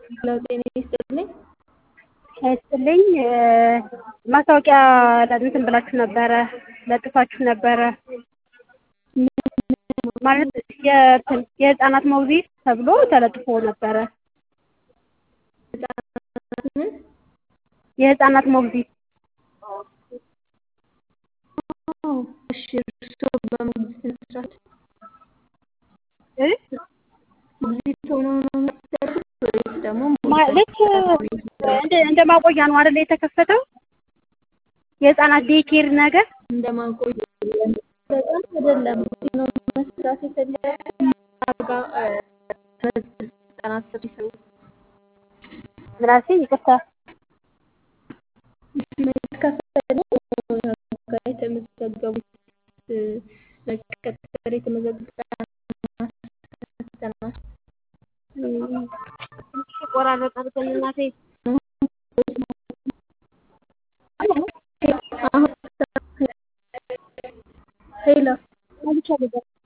ለው ጤና ይስጥልኝ። ይስጥልኝ ማስታወቂያ እንትን ብላችሁ ነበረ ለጥፋችሁ ነበረ ማለት የእንትን የህፃናት ሞግዚት ተብሎ ተለጥፎ ነበረ። ምን? የህፃናት ሞግዚት አዎ፣ እሺ። እርስዎ በሞግዚት መስራት እ ሞግዚት ሆነው ነው የሚሰሩት ወይስ ደግሞ ማለት እንደ እንደ ማቆያ ነው አይደል የተከፈተው የህፃናት ዴይኬር ነገር እንደ ማቆያ በጣም አይደለም ነው መስራት የፈለጉት አርጋ ህጻናት ስር ይሰሩ ምላሴ ይቅርታ ከፈለ ጋር የተመዘገቡት ለቀጠር የተመዘገቡ ህጻናት ቆራረጠ እናቴ ሄሎ ብቻ ነገር